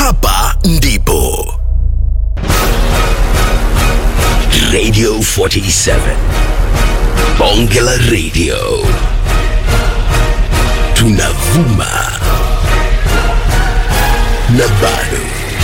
hapa ndipo Radio 47 Bonge la Radio tunavuma na bado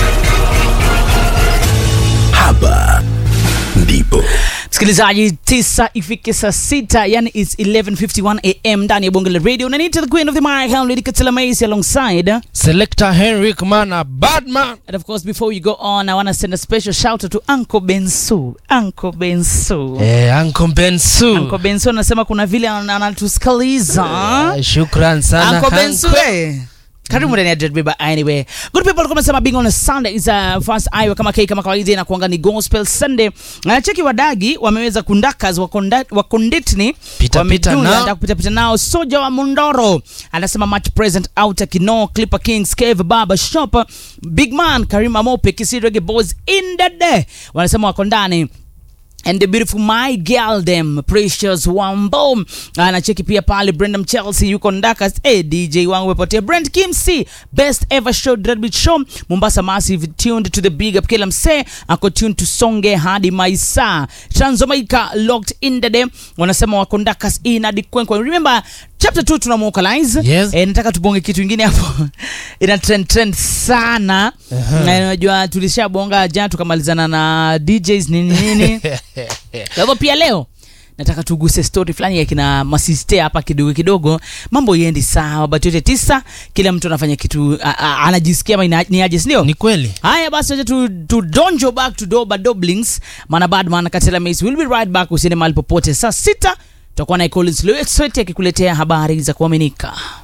hapa ndipo msikilizaji tisa ifike saa sita yani its 1151 am ndani ya bonge la radio unaniita the queen of the mic Henry Katila Macy alongside Selector Henrik Mana Badman. and of course before we go on I want to send a special shout out to Uncle Bensu Uncle Bensu Eh, Uncle Bensu. Uncle Bensu anasema kuna vile ana- anatusikiliza Eh, Shukran sana. Uncle Bensu Uncle. eh. karibu ndani ya Dread Bieber anyway good people kama sema being on a Sunday is a first eye kama kai kama kawaida na kuanga ni gospel Sunday na cheki wadagi wameweza kundakas wakonda- wakonditni Pita, wamejunga, pita nao. wanataka kupita pita nao soja wa Mundoro anasema much present out Kino Clipper Kings Cave Barber Shop Big Man Karima Mope Kisi Reggae Boys in the day wanasema wako ndani and the beautiful my girl them precious wambo anacheki pia pale brendam chelsea yuko ndakas hey, dj wangu wepotea brand kimc best ever show dreadbeat show mombasa massive tuned to the big up kila msee ako tuned to songe hadi maisa transomaika locked in the day wanasema wako ndakas inadi kwenkwe remember chapter 2 tunamwokalize Yes. eh, nataka tubonge kitu ingine hapo ina trend trend sana na unajua tulishabonga jana tukamalizana na djs nini nini kwa hivyo pia leo nataka tuguse story fulani ya kina masiste hapa kidogo kidogo mambo iendi sawa but yote tisa kila mtu anafanya kitu a, a, anajisikia ama ina- ni aje sindio Ni kweli. haya basi wacha tu, tu donjo back to doba doblings mana badman katela mace will be right back usiende mahali popote saa sita tutakuwa na collins lewet akikuletea habari za kuaminika